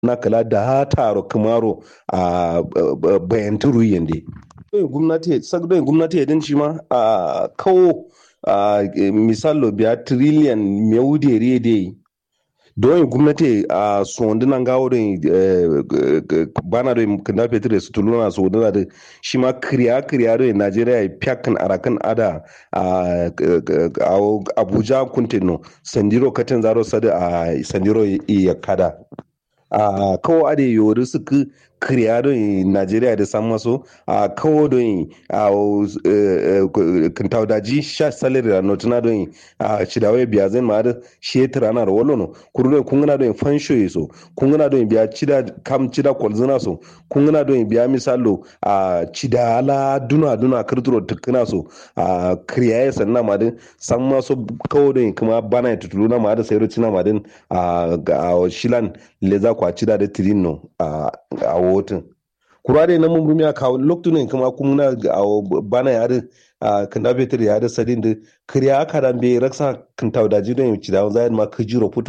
na kala da ha taro kamaro a bayan turu yande gwamnati sagdo gwamnati ya din shi ma a kawo misalo biya trillion mewude rede don gwamnati a sondunan gawo don bana don kanda fetur su tuluna sonduna da shi ma kiriya kiriya don najeriya ya fiyakan arakan ada a abuja kuntino sandiro katin zaro sada a sandiro iya kada a kawo ade yori suka kiriya don najeriya da san maso a kawo don a kintau daji sha salari da notuna don a cidawai biya zai ma da shetra na da wolono kuru don kun gana don fansho so kun gana don biya cida kam cida kwalzina so kun gana don biya misalo a cida ala duna duna kirturo tukuna so a kiriya ya sanna ma din san maso kawo don kuma bana ya tutulu na ma da sayar cina ma din a shilan leza kwa cida da tirino a wotin kura dai na mun bumi a kawo lokacin kuma kuma na bana ya a kanda betir ya da sadin da kiriya aka dan be raksa kan tawdaji don ci da zai ma kajiro puto